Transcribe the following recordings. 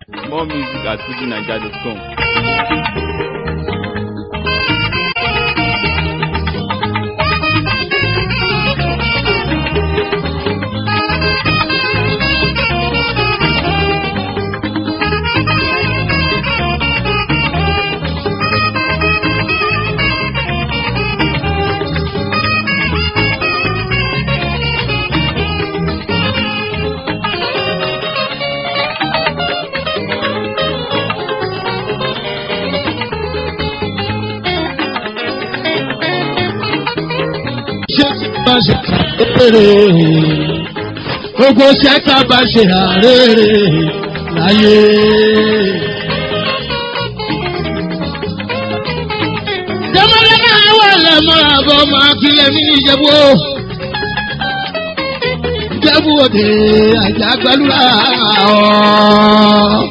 More music at fujinaija.com. ṣé bá ṣe kàrèrè gbogbo ṣẹ́ta bá ṣe àrèrè láyé. jẹ́mọ́lá náà wà lẹ́mọ́ àbọ̀ máa kílẹ̀ mí ìjẹ̀bú. ìjẹ̀bú òde àjà gbàlúrà ọ̀.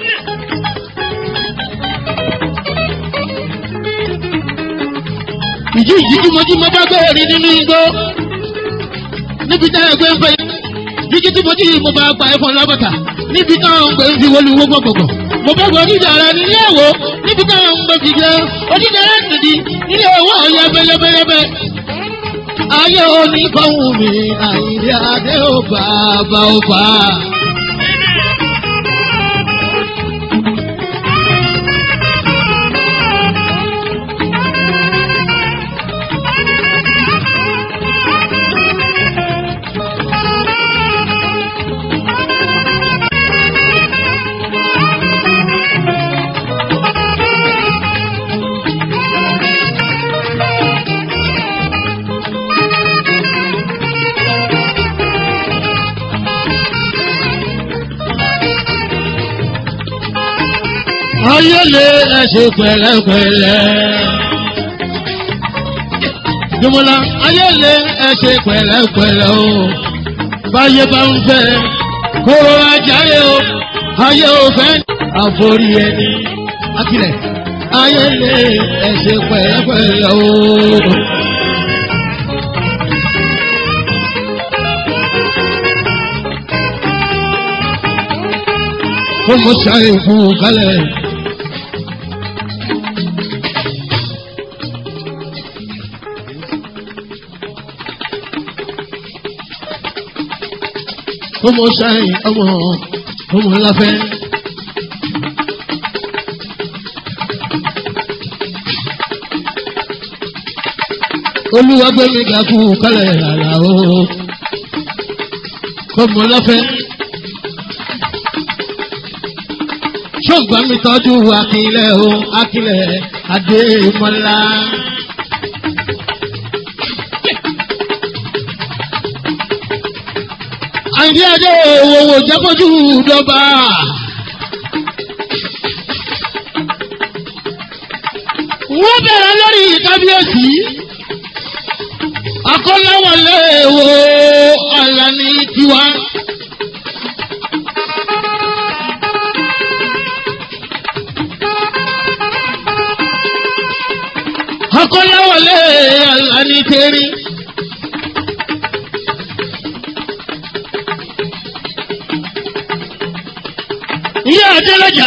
ìjí ìjí tí mo jí mo bá gbé rí nínú igbó níbi tá ẹgbẹ́ ń fẹ́ jíjí tí mo jí mo bá gba ẹ̀fọn lábàtà níbi táwọn ń gbé ń fi wọlé owó gbọ̀gbọ̀gbọ̀ mo bá gbọ́ onídàára nílé ẹ̀wọ̀ níbi táwọn ń gbé fi jẹ́ onídàára nìdí nílé ẹ̀wọ̀ ọ̀yà bẹ́lẹ́bẹ́lẹ́bẹ́. ayé oníkọ̀hún mi àyíndé adé ò bàbá ò bá. ayé lè ẹsẹ̀ pẹ̀lẹ́pẹ̀lẹ́. Jùmọ̀lá ayé lè ẹsẹ̀ pẹ̀lẹ́pẹ̀lẹ́ o. Báyé bá ń fẹ́ kóró ajáyé o. Ayé ò fẹ́ àforí ẹni. Akilẹ̀ ayé lè ẹsẹ̀ pẹ̀lẹ́pẹ̀lẹ́ o. Kó mo ṣàyè fún un kálẹ̀. ọmọ ṣáì ọmọ ọmọ ńláfẹ́. olúwa gbé mi ga fún kálẹ̀ rárá o ọmọ ńláfẹ́. ṣọ́gbọ́n mi tọ́jú akílẹ̀ o akílẹ̀ adé mọ́lá. àìdí adé òwòwò jábọ́jú dọ́gba. wọ́n bẹ̀rẹ̀ lórí kábíyèsí. akọ́láwọlé wo Àlàní tiwa. akọ́láwọlé Àlàní tẹ́rí. ìyá adélájà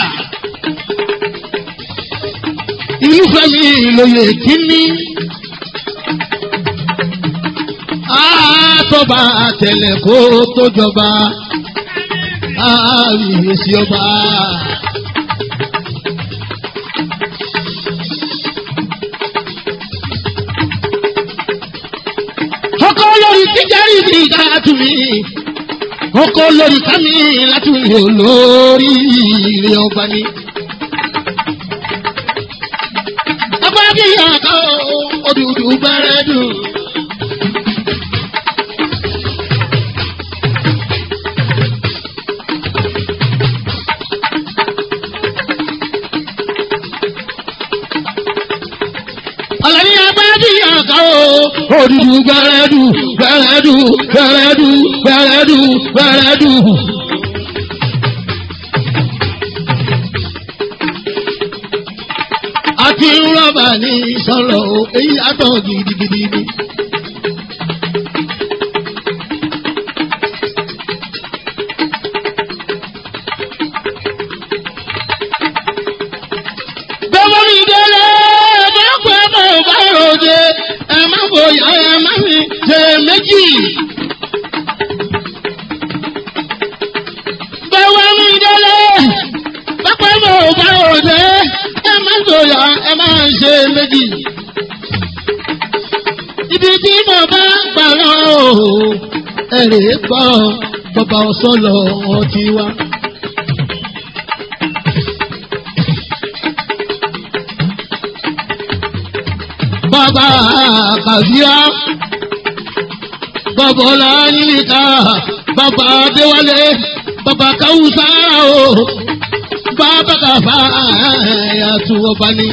ìlú fẹmi ìlòyè kínní àtọba àtẹlẹ kó tó jọba àmìyèsí ọba. ọkọ lórí tíjárì ní ìgbà tùmí ọkọ lórí kámi láti wò lórí ilé ọba ni. ọba bí ọkọ òdùdù bẹ̀rẹ̀ dùn. Àlàní agbájú ọkọ òdùdù bẹ̀rẹ̀ dùn bẹ̀rẹ̀ dùn bẹ̀rẹ̀ dùn bẹ̀rẹ̀ dùn bẹ̀rẹ̀ dùn. àti rọ́bà ní sọ̀rọ̀ o èyí àtọ̀ gidigidi ni. fújì. báwa mi délé pápá mọ̀ ò bá òde ẹ má sòyà ẹ má ṣe méjì. ibi tí mo bá gbà lọ ẹ̀rẹ̀ gbọ́ bàbá ọ̀sọ́lọ̀ ọtí wa. bàbá kàbíyá bàbá ọláyínká bàbá adéwálé bàbá káwùsá o bàbá kàfá ẹ̀yàtú ọba ni.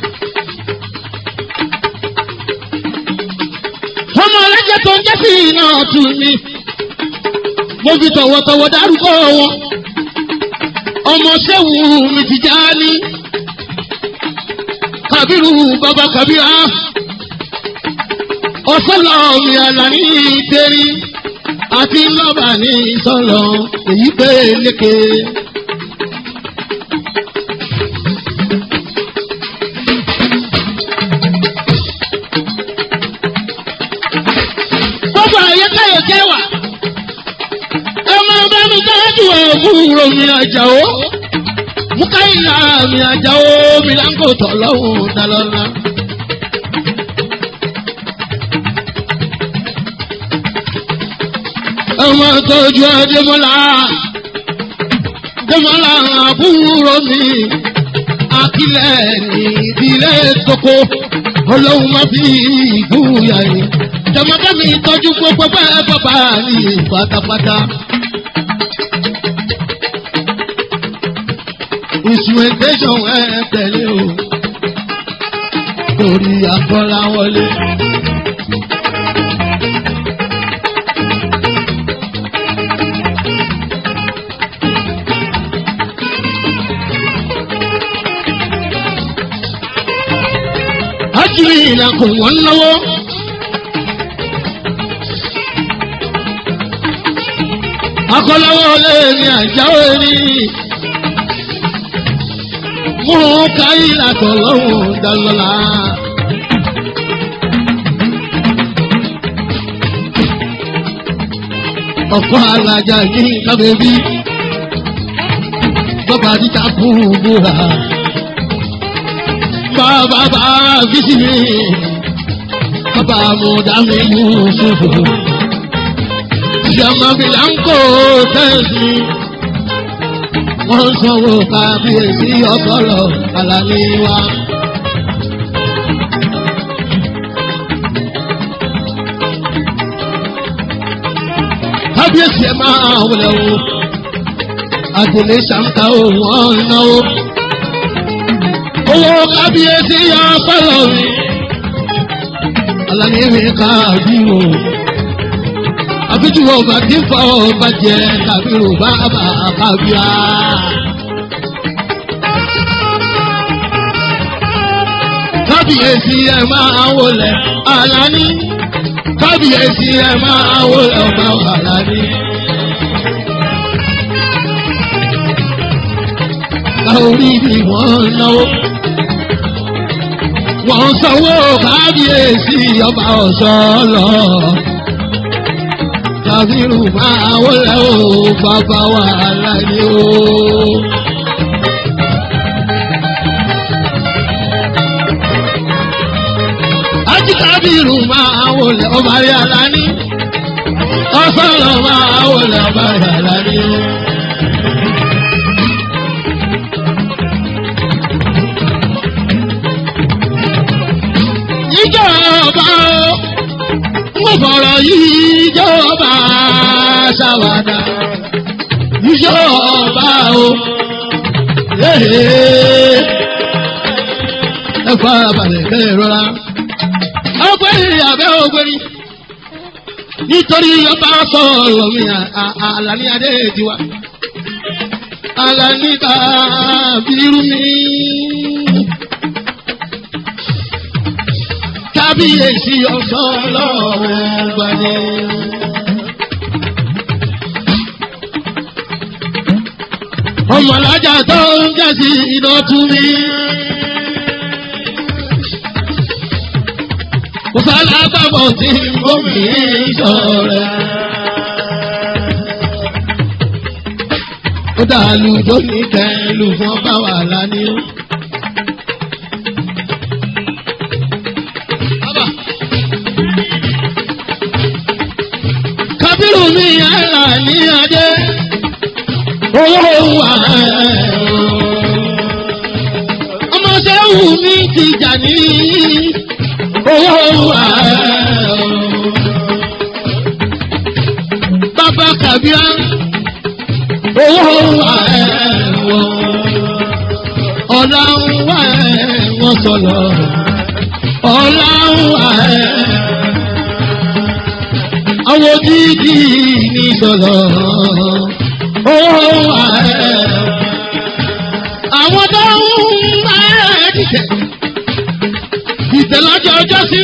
ọmọ ọlẹ́jẹ̀ tó ń jẹ́ sí iná ọ̀tún ni mo fi tọ̀wọ̀tọ̀wọ̀ dárúkọ wọn ọmọ sẹ́wù mi ti já ní kàbírù bàbá kàbírà ọ̀sọ́lọ̀ mi àlàní ìtẹ́rí àti lọ́bà ní ìsọ̀lọ̀ èyí pé lékè. gbogbo àyẹ̀káyọ̀ jẹ́ wà ọmọ bá mi dájú òwúrò mi àjàó mukaila mi àjàó mi láńkò tọ̀lọ́hùn dalọ́lá. ọmọ tọ́jú adémọ́lá adémọ́lá àbúrò mi akílẹ̀ ní ìdílé tókó ọlọ́run má fi ìgbúyà yìí jọmọdé mi tọ́jú gbogbo bẹ́ẹ̀ bàbá ní pátápátá. instrumentation ẹ tẹ̀lé o torí àkọ́lá wọlé. Ájúlì ìlàkùn wọn lọ́wọ́. Akọ́láwọ́ lé ní àjáwé ní. Mú káyí làtọ̀ lọ́wọ́ dálọ́lá. Ọ̀pọ̀ alájà ní kábẹ́bí. Bàbá dídá fún búra. Bàbá bá bísí mi. Bàbá mo dá mi Yusufu. Ìyàmà mi là ń kó tẹ́sí. Wọ́n sanwó kábíyèsí ọ̀pọ̀lọ̀ àlàní wa. Kábíyèsí ẹ máa wọlé o. Àtẹ̀lé ṣàǹkà òun ọ̀nàwó. Owó kábíyèsí yọ ọ̀pọ̀lọ̀ mi. Àlàní mi káàbí o àbíjúwọ̀ ọba tí ń fọ ọba jẹ kàbírù bàbá kàbíà. kábíyèsí ẹ máa wọlé àlàní kábíyèsí ẹ máa wọlé ọba àlàní. orí ni wọ́n náwó wọ́n sanwó kábíyèsí ọba ọ̀sán lọ kàfírù máa wọlé o bàbá wa láyé o. Ájí kàfírù máa wọlé ọba rí aláni. Ọ̀sánlọ̀ máa wọlé ọba rí aláni. Ìjọba o mo fọ̀rọ̀ yìí jọba ṣàwádà ìjọba o ẹ fara balẹ̀ kẹ́ ẹ rọra ọgbẹ́ni abẹ́ ọgbẹ́ni nítorí ọba sọ̀rọ̀ mi àlàní adé tiwa àlàní kábírú mi. kábíyèsí ọ̀sán ọlọ́run gbani. ọmọlájà tó ń jẹ́sí iná tú mi. kò sálá alágbàbọ̀ tí gómìn sọ̀rọ̀. ó dàlú tó ní kẹlù fún ọba wàhálà ní ó. kábírù mi yàrá ní adé owó wà ọmọ sẹ́wù mi ti jà ní owó wà bàbá kàbíà owó wà ọ̀la ń wà wọ́n sọ̀rọ̀ ọ̀la ń wà àwọn dídì ní sọ̀rọ̀ owó wà àwọn tó ń bá ẹ̀ dìtẹ̀ dìtẹ̀ lọ́jọ́ ọjọ́ sí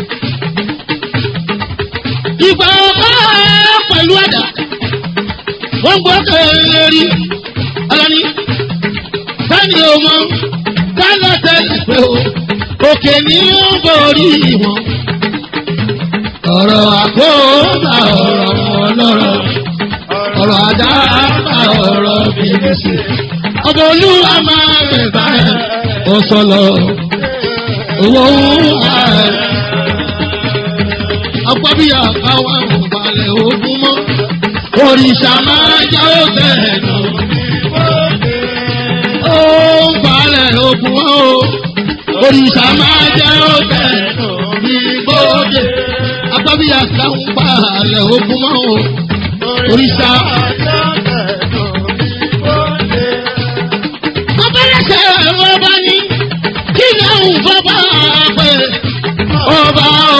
ìgbà ọba pẹ̀lú ẹ̀dá wọ́n gbọ́ kẹ́lẹ́rí ọlọ́ni sani ọmọ kálọ̀ tẹ́lẹ̀ pé o òkè ní ó borí wọn ọ̀rọ̀ àkóbá ọ̀rọ̀ ọlọ́rọ̀ ọ̀rọ̀ àdáàbà ọ̀rọ̀ bìrìsì ọmọ olúwa máa rẹ̀ báyìí ó sọ̀lọ̀ owó ààrẹ ọgbọ́bíyà káwá òbalẹ̀ ogun mọ́ òrìṣà máa jẹ́ òbẹ̀ nù ó ń balẹ̀ ogun mọ́ o òrìṣà máa jẹ́ òbẹ̀ nù ní gbòde agbábíyà káwọn balẹ̀ ogun mọ́ o òrìṣà. Abẹ́rẹ́sẹ̀ ọba ní kí ni àwọn bàbá pé ọba o.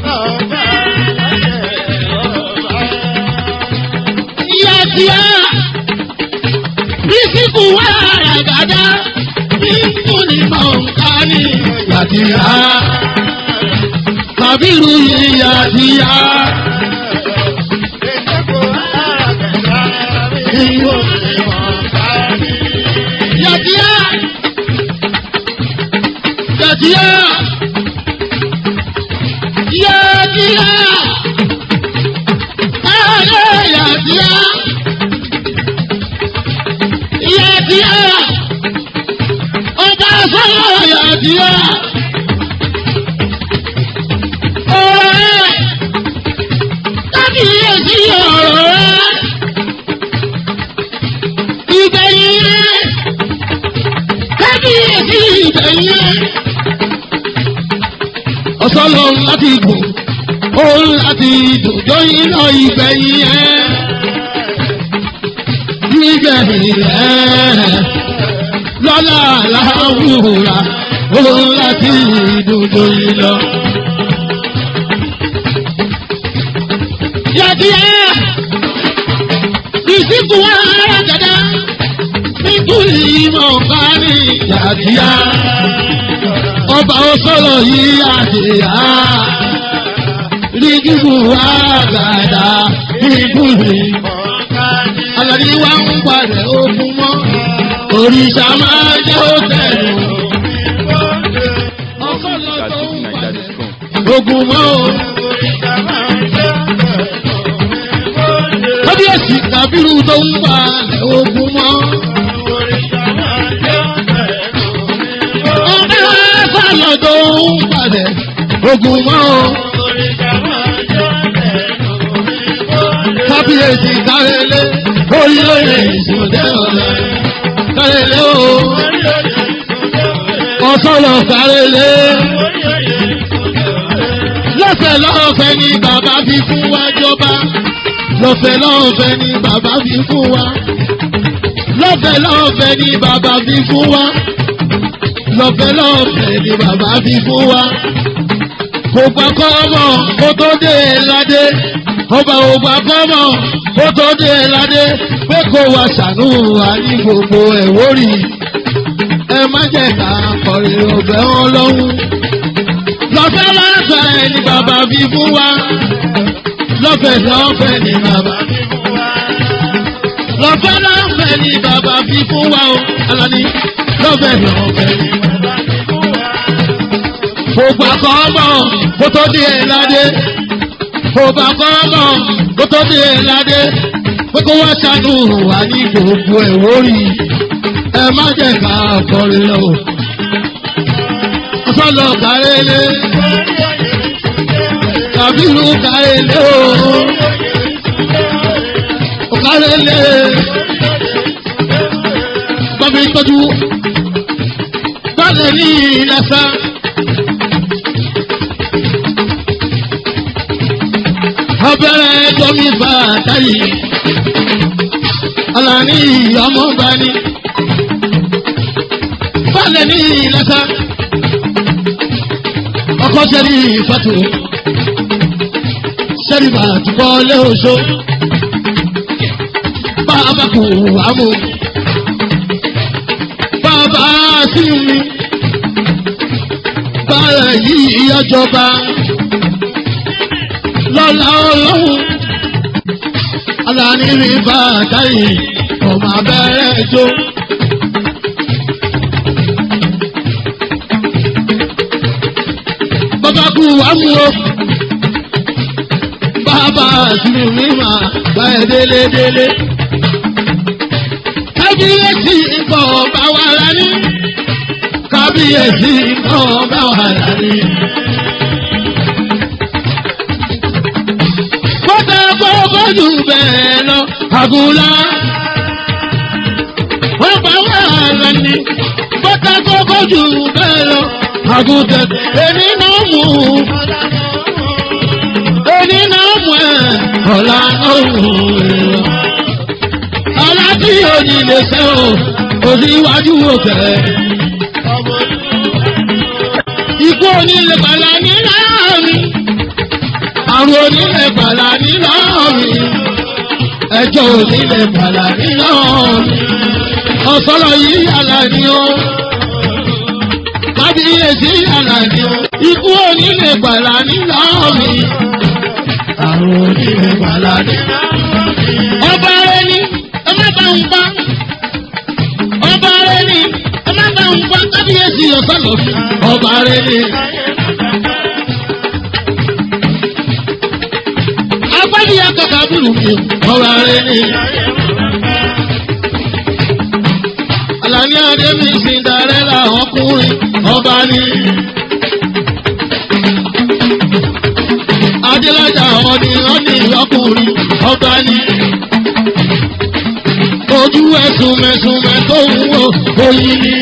Ìyá tí a bísíkù wà ràgàdá nínú ní mọ̀ọ́ká ní ìyá tí a. Kàbírù ìyá tí a. Yàtíyá. Yàtíyá. Yàtíyá. Ayé yàtíyá. Yàtíyá. Ọba sọ́yọ̀ yàtíyá. Ọ̀rẹ́. Kábíyèsí ọ̀rọ̀ rẹ̀. Ìgbẹ̀yìn rẹ̀ kábíyèsí ìbẹ̀yẹ. ọ̀sọ́lọ̀ láti gùn òun láti dùjọ́ iná ìgbẹ̀yìn ẹ̀. nígbẹ̀yìn rẹ̀ lọ́la láwùrà òun láti dùjọ́ iná. yàtìyà ìsìnkú wa rẹ̀ gàdá nítorí mọ̀ bá ní yàtíyá. Ọba ọsọ́lọ̀ yìí àdìyá. Rígìbù wá gàdá nítorí. Àlàní wa ń padà ogun mọ́. Òrìṣà máa jẹ́ òtẹ̀lù. Ọsọ́lọ̀ tó ń padà ogun mọ́. Kábíyèsí Kàbírù tó ń padà ogun mọ́. sálọ tó ń padẹ̀ ogun mọ́ o. kábíyèsí kárẹ́lé orílẹ̀-èdè ìṣòdẹ́ ọ̀rẹ́ kárẹ́lé o. ọ̀sọ́lọ̀ kárẹ́lé. lọ́fẹ̀ẹ́ lọ́fẹ̀ẹ́ ni bàbá fi fún wa jọba. lọ́fẹ̀ẹ́ lọ́fẹ̀ẹ́ ni bàbá fi fún wa. lọ́fẹ̀ẹ́ lọ́fẹ̀ẹ́ ni bàbá fi fún wa lọ́fẹ́ lọ́fẹ́ ni bàbá fi fún wa. Kò gbà kọ́mọ̀ kó tó dé ládé. Ọba ò gbà kọ́mọ̀ kó tó dé ládé. Pé kó wa ṣàánú wa ní gbogbo ẹ̀wórì. Ẹ má jẹ́ ká kọrin ọ̀bẹ wọn lọ́hùn. Lọ́fẹ́ lọ́fẹ́ ni bàbá fi fún wa. Lọ́fẹ́ lọ́fẹ́ ni bàbá fi fún wa. Lọ́fẹ́ lọ́fẹ́ ni bàbá fi fún wa o. Alani lọ́fẹ̀ lọ́fẹ̀ ni bàbá fi fún wa. Fògbà kan mọ̀ kó tó di ẹ̀ ládé. Fògbà kan mọ̀ kó tó di ẹ̀ ládé. Pé kó wá ṣàánú wà ní gbogbo ẹ̀ wórí. Ẹ má jẹ́ ká kọrin lọ. Ọ̀sọ́lọ̀ kárẹ́lé. Kàbírù kárẹ́lé o. Kárẹ́lé. Bàbá ìtọ́jú. Bálẹ̀ ní ìlàsà. Abẹ́rẹ́ jọmí bá táyì. Alani ọmọ bá ní. Bálẹ̀ ní ìlàsà. Ọkọ sẹ́rí ìfàtò. Sẹ́rí bàtúkọ́ lé oṣó. Bàbá kò wá mú. Bàbá sí mi. Bàrẹ̀ yìí ọjọba. Lọ́la ọlọ́run. Alani rí bàtà yìí. Ọmọ abẹ́rẹ́ jó. Bàbá kú wá mú o. Bàbá sí mi máa bá ẹ délé délé. Kábíyèsí nǹkan ọba wa la ní. Kábíyèsí nǹkan ọba wa la ní. Kọ́tà gbọ́gbọ́ jù bẹ́ẹ̀ lọ, àgùlá. Wọ́n bá wà lẹ́ni. Kọ́tà gbọ́gbọ́ jù bẹ́ẹ̀ lọ, àgùtẹ̀. Èmi náà mú. Èmi náà mú ẹ̀. Ọ̀la náà mú ẹ̀ aláàbí òní lè ṣe o òní iwájú òkè. Ikú òní lè gbàlà ní láàmì. Àrùn òní lè gbàlà ní láàmì. Ẹjọ́ òní lè gbàlà ní láàmì. Ọ̀sọ́rọ̀ yìí yàrá ni ó. Kábíyèsí yàrá ni ó. Ikú òní lè gbàlà ní láàmì. Àrùn òní lè gbàlà ní láàmì. Ọba ẹni ẹ má bá ń bá ọba rẹ ni ẹ má bá ń bá kábíyèsí ọ̀sánlọ̀ ọba rẹ ni. agbádìyà kàkà bùrù mi ọba rẹ ni. Àlàní Adémi Cinderella ọkùnrin ọba ni. Adélájà ọ̀nì ọ̀nì ọkùnrin ọba ni ojú ẹ̀sùn mẹ̀sùnmẹ̀ tó ń wo oyin ni.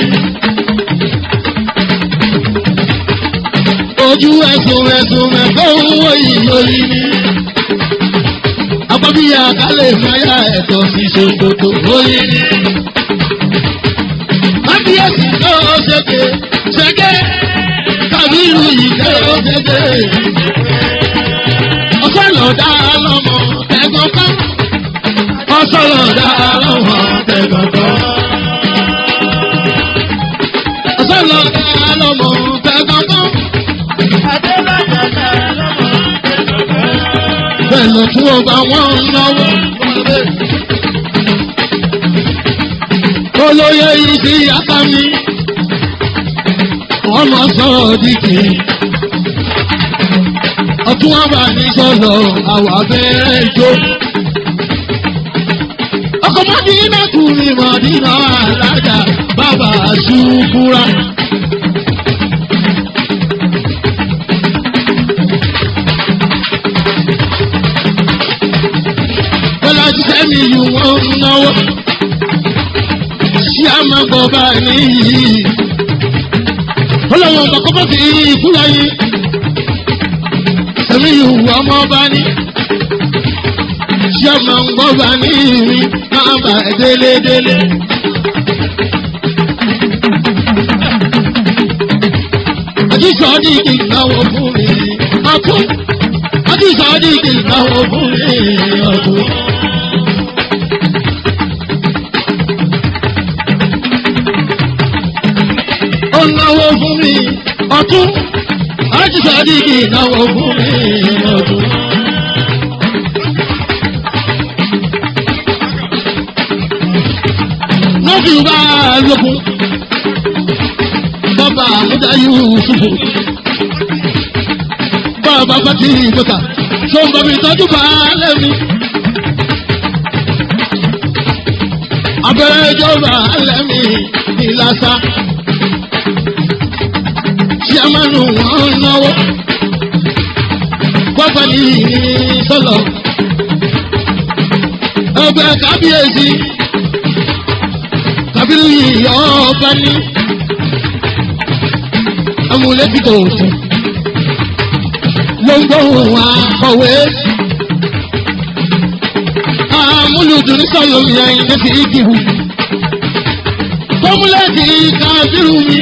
ojú ẹ̀sùn mẹ̀sùnmẹ̀ tó ń wo oyin ni. Apábíyá kálẹ̀ máyà ẹ̀tọ́ sí ṣòkòtò oyin ni. Kábíyèsí tó ṣèké ṣèké kábírù yìí tó ṣèké. Ọ̀sán lọ̀dá lọ́mọ ẹ̀gbọ́n kan ọsọlọ dára lọ́wọ́ tẹ̀gbọ̀gbọ̀. ọsọlọ dára lọ́wọ́ tẹ̀gbọ̀gbọ̀. bẹ́ẹ̀ ló tún ọba wọn náwó. olóyè yìí sí yàtá mi. wọ́n mọ sọ̀rọ̀ dìkì. ọtún wọn bá ní sọ̀rọ̀ àwọn abẹ́rẹ́ ìjó ọkọ̀ mọ́dínà kùnì mọ́dínà alájà bàbá ṣùkúra. Bọ́lá jíṣẹ́ mi yù wọ́n ń náwó. Ṣé a máa gbọ́ bá níyì? Ọlọ́wọ́n kọ̀kọ́ bọ́ sí ìkúra yín. Ẹ̀mí yù wọ́n mọ́ bá ní ṣé máa ń gbọ́ bá ní ìrìn máa bà ẹ́ délédélé. Àjíṣọ́dí kì í náwó fún mi ọ̀tún. Àjíṣọ́dí kì í náwó fún mi ọ̀tún. Ó náwó fún mi ọ̀tún. Àjíṣọ́dí kì í náwó fún mi ọ̀tún. lọ́bì bá lókun bọ́bá àmúdá yusufu bàbá fati ìgbòkà tó ń bá mi tọ́jú baálé mi. abẹ́rẹ́ ìjọba alẹ́ mi ní lásà. Ṣíàmánu wọn náwó. Pápá ní sọ́lọ̀. Ọgbẹ́ kábíyèsí. Kábírù yìí ọba ní. Amúlétí tó tún. Ló ń gbóhùn akọ̀wé. Amúlùdùn ní sọ̀lọ̀ mi ẹ̀yìn ní fi ìdìbò. Fọ́múlẹ́tì kábírù mi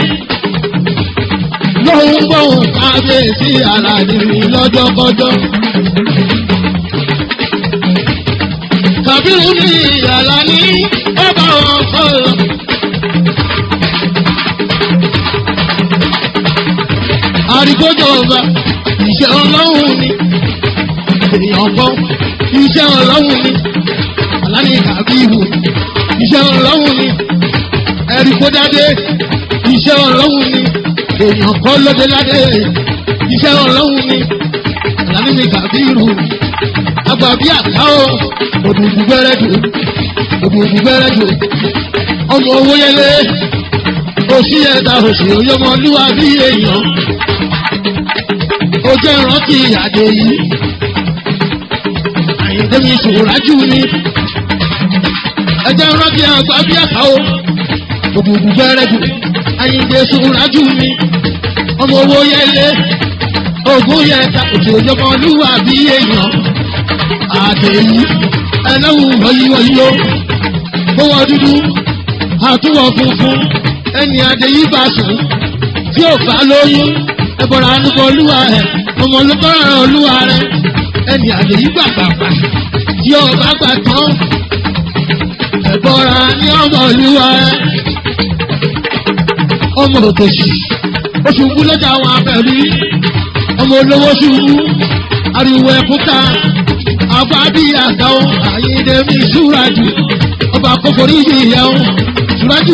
lóhun gbóhùn kábíyèsí aládé mi lọ́jọ́kọ́jọ́. Kàbírù ní ìyàlá ní bàbá wọn sọ̀rọ̀. Àríkójọ ọba iṣẹ́ ọlọ́run ni èèyàn kan iṣẹ́ ọlọ́run ni aláni kàbírù iṣẹ́ ọlọ́run ni ẹ̀ríkódádé iṣẹ́ ọlọ́run ni èèyàn kọ́ lóde ládé iṣẹ́ ọlọ́run ni àlàní mi kàbírù àgbà bí àká o òdùnkù gbẹrẹ jù òdùnkù gbẹrẹ jù ọmọ owó yẹlé òsì ẹ̀dá òsì oyọmọlúwa bí èèyàn ó jẹ́ ìrántí àdé yìí àyìndé mi sòrájú ni ẹ jẹ́ ìrántí àgbà bí àká o òdùnkù gbẹrẹ jù àyìndé sòrájú ni ọmọ owó yẹlé ogún yẹta òtò ìjọmọlúwà bí èèyàn àdèyí ẹlẹ́wù wọ̀nyíwọ̀nyí o gbówó dúdú àtúwọ̀ funfun ẹni àdèyí bá sùn tí ò bá lóyún ẹbọra anúkọ olúwa rẹ ọmọ olùkọ́ràn olúwa rẹ ẹni àdèyí gbàgbàgbà tí ò bá gbà tán ẹbọra ní ọmọ olúwa rẹ ọmọ òtòṣì ó ṣubú lọ́jà àwọn abẹ́rí ọmọ olówó ṣubú ariwo ẹ̀kúta àfáàbí àtàwọn àyíndẹ́mí ṣúrájù ọba kókòrí ìyẹ̀wò ṣúrájù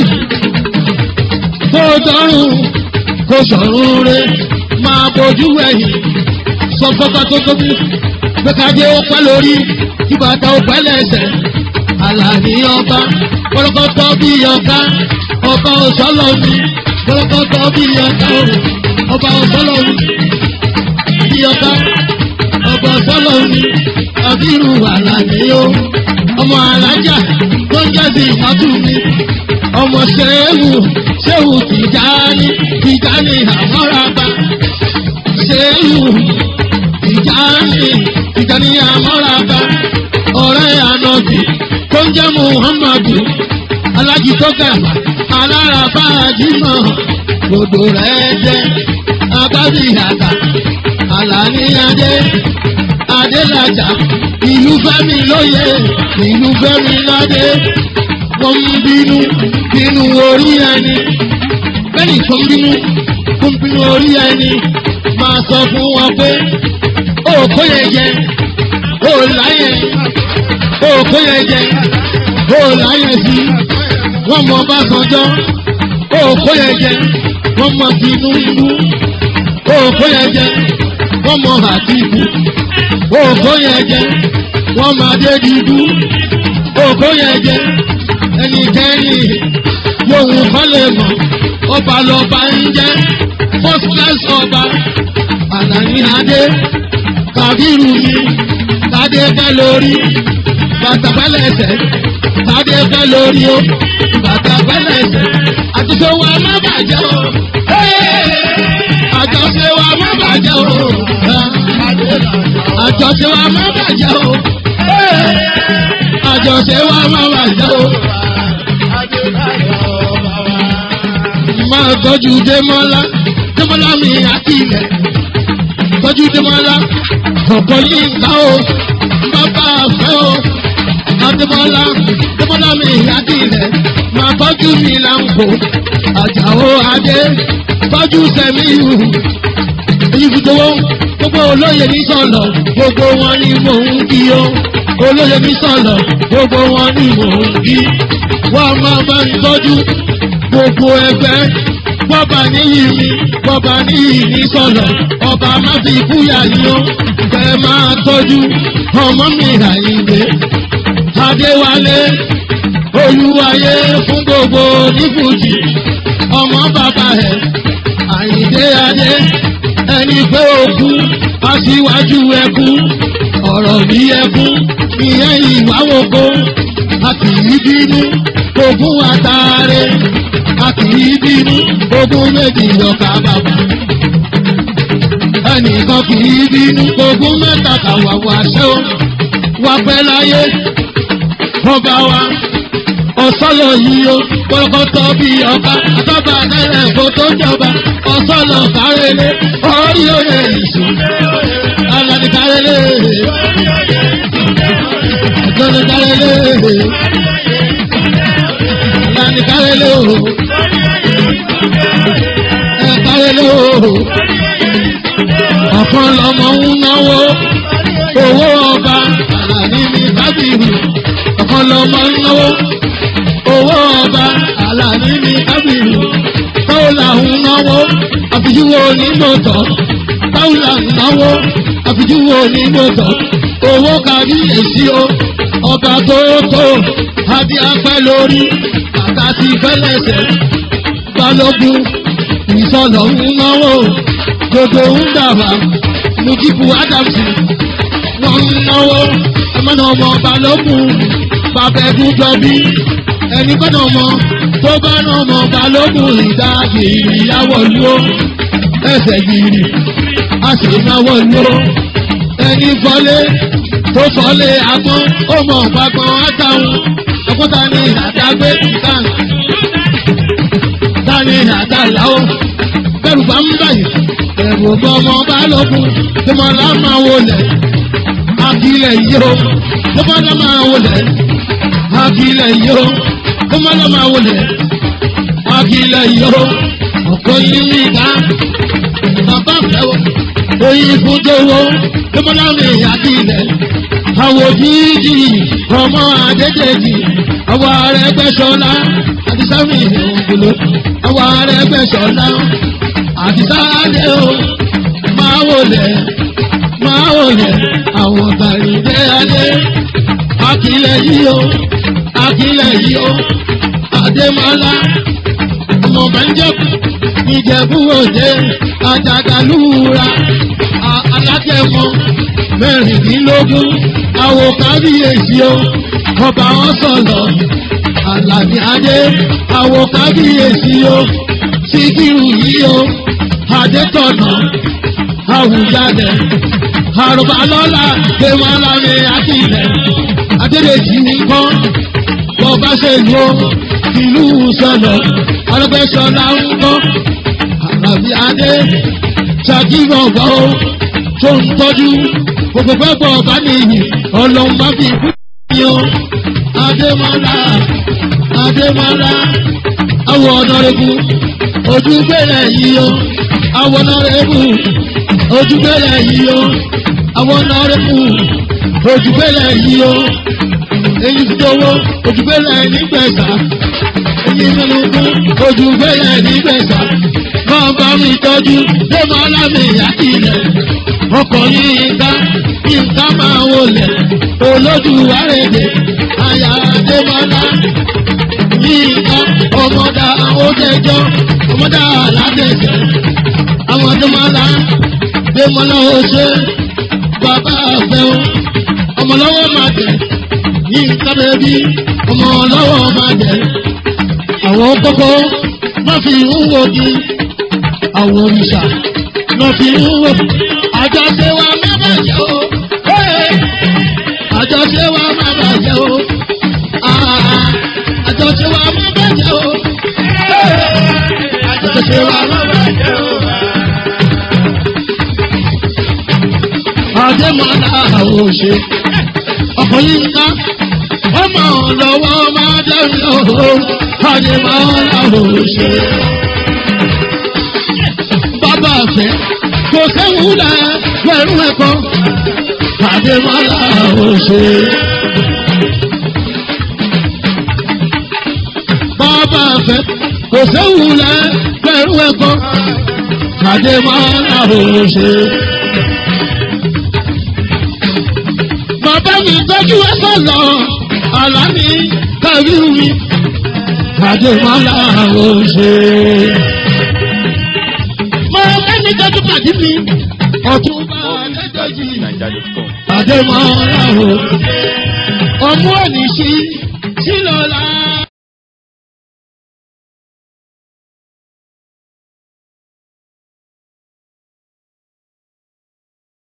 kó dọ́rùn kó sọ̀rùn rẹ̀ máa bójú ẹ̀yìn sọ fọ́fá tó tóbi gbẹ́kadé ó pẹ́ lórí kí bàtà ó pẹ́ lẹ́sẹ̀ àlàní ọba kọ́lọ́kọ́tọ́ bí ọ̀ká ọba òṣọ́lọ́ mi kọ́lọ́kọ́tọ́ bí ọ̀ká ọba òṣọ́lọ́ mi bí ọ̀ká ọba òṣọ́lọ́ mi àbírù àlàní o ọmọ alájà tó ń jẹ́ sí ìmọ̀tún mi ọmọ ṣéwù ṣéwù tìjáni tìjáni àmọ́ràbá ṣéwù tìjáni tìjáni àmọ́ràbá ọ̀rẹ́ ànọ́bì tó ń jẹ́ muhammadu alájitọ́gà alárabá àjímọ̀ gbogbo rẹ̀ jẹ́ abábíyàtà àlàníyàdé adélájà ìlú fẹ́mi lóye ìlú fẹ́mi ládé wọ́n ń bínú bínú orí ẹni bẹ́ẹ̀ni tó ń bínú tó ń bínú orí ẹni máa sọ fún wọn pé ó kó yẹn jẹ ó láyẹ ó kó yẹn jẹ ó láyẹ sí wọ́n mọ Ọbásanjọ́ ó kó yẹn jẹ wọ́n mọ Tinubu ó kó yẹn jẹ wọ́n mọ Àtìkù ó kó yẹn jẹ wọ́n mọ Adédìbú ó kó yẹn jẹ ẹnikẹ́ni lóhun kan lè mọ̀ ọba lọba ń jẹ́ first class ọba àlàní adé kàbírù mi tádé fẹ́ lórí bàtà fẹ́lẹ̀ ẹsẹ̀ tádé fẹ́ lórí o bàtà fẹ́lẹ̀ ẹsẹ̀ àtúnṣe wa má bàjẹ́ o àjọṣe wa má bàjẹ́ o àjọṣe wa má bàjẹ́ o àjọṣe wa má bàjẹ́ o. máa tọ́jú Démọ́lá Démọ́lá mi àti ilẹ̀ tọ́jú Démọ́lá ọ̀pọ̀ yìí ká o bàbá àfẹ́ o Adémọ́lá Démọ́lá mi àti ilẹ̀ máa tọ́jú mi láǹkó Àjàó Adé tọ́jú Sẹ́míyù èyí fi dowó gbogbo olóyè ní sọ̀lọ̀ gbogbo wọn ni mò ń kí o olóyè ní sọ̀lọ̀ gbogbo wọn ni mò ń kí wọ́n máa bá ń tọ́jú gbogbo ẹgbẹ́ bọ́ba níyì mi bọ́ba níyì ní sọ̀lọ̀ ọba má fi kúyà yín o kẹ́ máa tọ́jú ọmọ mi àyíǹde adéwálé olúwayé fún gbogbo nífùjì ọmọ bàbá ẹ̀ àyíǹde adé ẹni pé òkú aṣíwájú ẹkú ọ̀rọ̀ bí ẹkú ìyẹn ìwáwòkó a kì í bínú ogún àtàrẹ a kì í bínú ogún méjì ọkà bàbà ẹnìkan kì í bínú ogún mẹ́ta kàwàwà ṣẹ́ o wà pẹ́ láyé ọba wa ọ̀sọ́lọ̀ yìí o kọ́kọ́tọ́ bí ọba àtọ́ba tẹ́lẹ̀ kó tó jọba ọ̀sọ́lọ̀ kárẹ́lẹ́ orí oyè ìṣù alani kárẹ́lẹ́ alani kárẹ́lẹ́ alani kárẹ́lẹ́ o ẹ kárẹ́lẹ́ o ọ̀kan lọ́mọ ń náwó owó ọba alani mi kábìrì ọ̀kan lọ́mọ ń náwó owó ọba àlàní ní kábìrì táwùlà ń náwó àfijúwo onígbòtọ́ táwùlà ń náwó àfijúwo onígbòtọ́ owó kárí èsì o ọba tó tó adé apẹ́ lórí àtàtì fẹ́lẹ́sẹ̀ balógun ìsọlọ̀ ń náwó gbogbo ń dàbà mujibu adams wọ́n ń náwó ẹmọ́nà ọmọ balógun bàbẹ̀dún jọbí ẹni kọ́nà ọmọ tó bá nà ọmọ balógun ìdá gìrì yàwọ̀ ló ẹsẹ̀ gìrì a sì náwó ló ẹni fọlé tó fọlé agbọ́n ó mọ̀ gbàgbọ́n àtàwọn ọkọ́ta ní àdágbé ìtàn tani àtàláwọ̀ bẹ́rù bá ń báyìí ẹ̀rù bọ́ ọmọ balógun tó mọ̀ lámà wọlé akílẹ̀ yìí ó tó mọ̀ lámà wọlé akílẹ̀ yìí ó kó má lọ́ máa wọlé akílẹ̀ yó ọ̀pọ̀ yín ní ìdá bàbá fẹ́wọ̀ oyin fún jẹ́wọ́ kó má lọ́ mi akílẹ̀ àwọ̀ jíjì ọmọ àdéjèjì àwọ̀ ààrẹ gbẹ̀sọ̀lá àti sámi ìgbòho àwọ̀ ààrẹ gbẹ̀sọ̀lá àti sáadé o máa wọlé máa wọlé àwọn tàrídé adé akílẹ̀ yìí o akílẹ̀ yìí ó àdèmọ́lá ọmọ bẹ́ńjẹ́kù ìjẹ̀bú òde àjàgàlúra alágẹ̀mọ́ mẹ́rìndínlógún àwò kábíyèsí ó ọba wọn sọ̀lọ̀ àlàní adé àwò kábíyèsí ó síkírù yìí ó adétọ̀nà àwùjalè àrùbálọ́lá tèmọ́lá mi àkìlẹ̀ adédèjì nìkan bọ́ba ṣe lo ìlú sọ̀lọ̀ ọlọ́gbẹ́sọ̀lá ń kọ́ àlàbí adé ṣàkíyọ̀gbọ́ tó ń tọ́jú gbogbo pẹ́pọ̀ ọba nìyí ọlọ́run bá fi kú ní o adémọ́lá adémọ́lá awọ ọ̀nàrẹ́bù ojúgbélé yìí o awọ ọ̀nàrẹ́bù ojúgbélé yìí o awọ ọ̀nàrẹ́bù ojúgbélé yìí o èyí ti dowó ojúgbélé nígbẹ̀sà èyí nínú kú ojúgbélé nígbẹ̀sà máa bá mi tọ́jú démọ́lá mi yàtìlẹ̀ ọkọ̀ yìí ká nǹkan máa wọlé olódùwárẹ̀dẹ̀ àyà démọ́lá yìí ká ọmọdà òjẹjọ́ ọmọdà aládẹ̀jẹ̀ àwọn démọ́lá démọ́lá oṣù bàbá àfẹ́wọ́ ọmọlọ́wọ́ máa tẹ̀ ní nǹkan bẹ́bí ọmọlọ́wọ́ máa tẹ̀ àwọn kókó má fi ń wò di àwọn òrìṣà má fi ń wò àjọṣe wa má bàjẹ́ o àjọṣe wa má bàjẹ́ o àjọṣe wa má bàjẹ́ o àjọṣe wa má bàjẹ́ o. Adémọ́lá àwòṣe ọkọ̀ yìí ń ká ọmọ lọ́wọ́ máa dẹ́rù lọ́wọ́ Adémọ́lá àwòṣe. Bàbá àfẹ́ kò séwu lẹ̀ pẹ̀lú ẹ̀kọ́ Adémọ́lá àwòṣe. Bàbá àfẹ́ kò séwu lẹ̀ pẹ̀lú ẹrú ẹ̀kọ́ àdèmọ́lá òṣè. bàbá mi tọ́jú ẹ sọ̀lọ̀ àlá mi kàrí mi àdèmọ́lá òṣè. mo ẹni tọ́jú pàdé mi ọ̀tún bá More music at lẹ́jọ́ yìí fujininja.com. àdèmọ́lá òṣè. ọmú ẹni sí